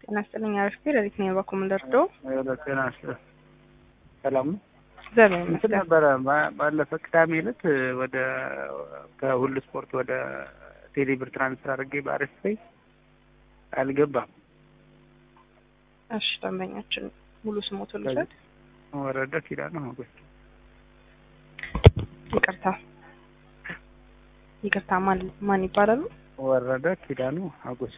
ጤና ይስጥልኝ አሪፍ ሌሊት ነው የባኩ ምንደርዶ ጤና ይስጥልኝ ሰላም ነው። እግዚአብሔር እንትን ይመስገን። ነበረ ባ- ባለፈ ቅዳሜ ዕለት ወደ ከሁሉ ስፖርት ወደ ቴሌብር ትራንስፈር አድርጌ በአሪፍ ላይ አልገባም። እሺ ደንበኛችን ሙሉ ስሞቱ ልውሰድ። ወረደ ኪዳነ ሞገስ ይቅርታ ይቅርታ፣ ማን ማን ይባላሉ? ወረደ ኪዳኑ ሀጎስ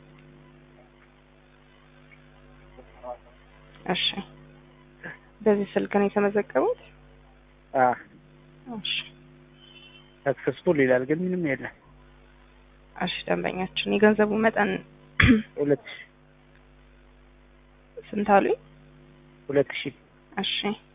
እሺ በዚህ ስልክ ነው የተመዘገቡት? እሺ ሰክሰስፉል ይላል ግን ምንም የለም። እሺ ደንበኛችን የገንዘቡ መጠን ሁለት ሺ ስንት አሉኝ? ሁለት ሺ እሺ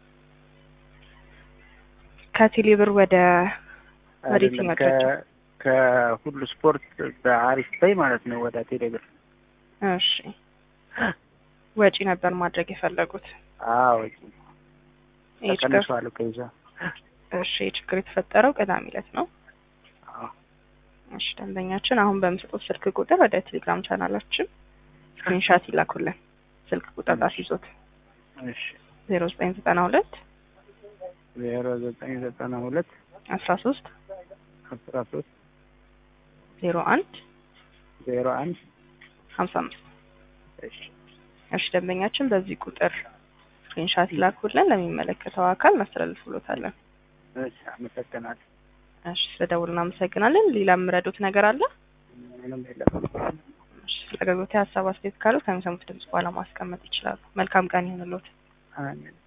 ከቴሌብር ወደ ወደ አይደለም የትኛው ከ- ከሁሉ ስፖርት በአሪፍ ላይ ማለት ነው ወደ ቴሌብር እሺ ወጪ ነበር ማድረግ የፈለጉት። አዎ ይህ ችግር ተቀንሷል ከይዛ እሺ ይህ ችግር የተፈጠረው ቅዳሜ ዕለት ነው። አዎ እሺ ደንበኛችን አሁን በምሰጡት ስልክ ቁጥር ወደ ቴሌግራም ቻናላችን ስክሪንሻት ይላኩልን። ስልክ ቁጥር አስይዞት እሺ ዜሮ ዘጠኝ ዘጠና ሁለት ዜሮ ዘጠኝ ዘጠና ሁለት አስራ ሶስት አስራ ሶስት ዜሮ አንድ ዜሮ አንድ ሀምሳ አምስት እሺ እሺ ደንበኛችን በዚህ ቁጥር ስክሪንሻት ይላኩልን። ለሚመለከተው አካል እናስተላልፍሎታለን። እሺ አመሰግናለሁ። እሺ ስለደውል እናመሰግናለን። ሌላ የምረዱት ነገር አለ? ምንም የለም። እሺ ስለ አገልግሎት ሀሳብ አስተያየት ካሉ ከሚሰሙት ድምጽ በኋላ ማስቀመጥ ይችላሉ። መልካም ቀን ይሁንልዎት። አሜን